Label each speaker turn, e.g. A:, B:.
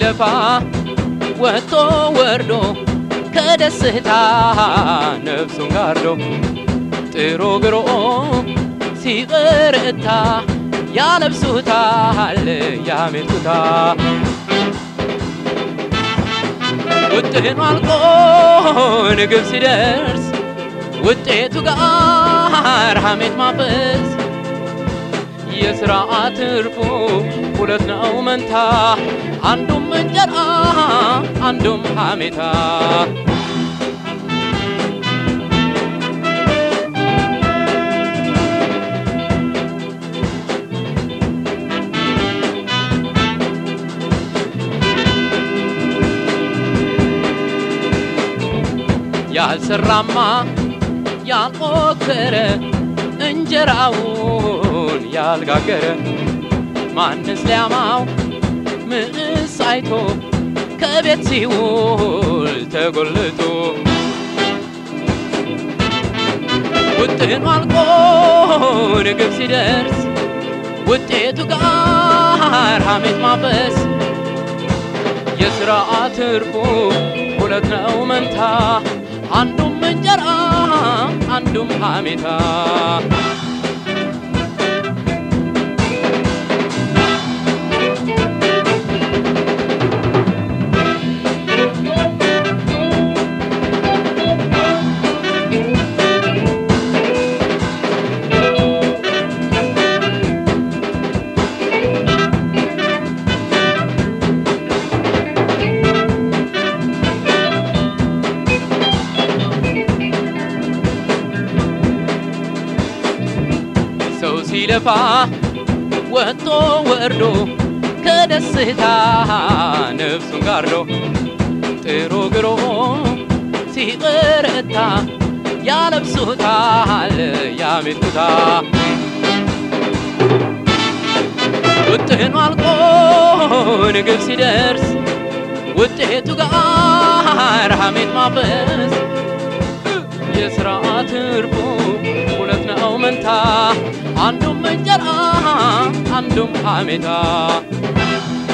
A: ሲለፋ ወጥቶ ወርዶ ከደስታ ነፍሱን ጋርዶ ጥሮ ግሮ ሲበረታ ያለብሱታል ያሜቱታ ውጥኑ አልቆ ንግብ ሲደርስ ውጤቱ ጋር ሐሜት ማፈስ የሥራ ትርፉ ሁለት ነው መንታ አንዱም እንጀራ አንዱም ሐሜታ ያልሰራማ ያልሞከረ እንጀራውን ያልጋገረ ማንስ ሊያማው ምንስ አይቶ ከቤት ሲውል ተጎልቶ ውጥኑ አልቆ ንግብ ሲደርስ ውጤቱ ጋር ሐሜት ማፈስ የሥራ ትርፉ ሁለት ነው መንታ አንዱም እንጀራ አንዱም ሐሜታ ሰው ሲለፋ ወጥቶ ወርዶ ከደስታ ነፍሱን ጋርዶ ጥሮ ግሮ ሲበረታ ያለብሱታል ያሜቱታ ውጥኑ አልቆ ንግብ ሲደርስ ውጤቱ ጋር ሐሜት ማፈስ የሥራ ትርፉ ሁለት ነው መንታ አንዱም እንጀራ አንዱም ሐሜታ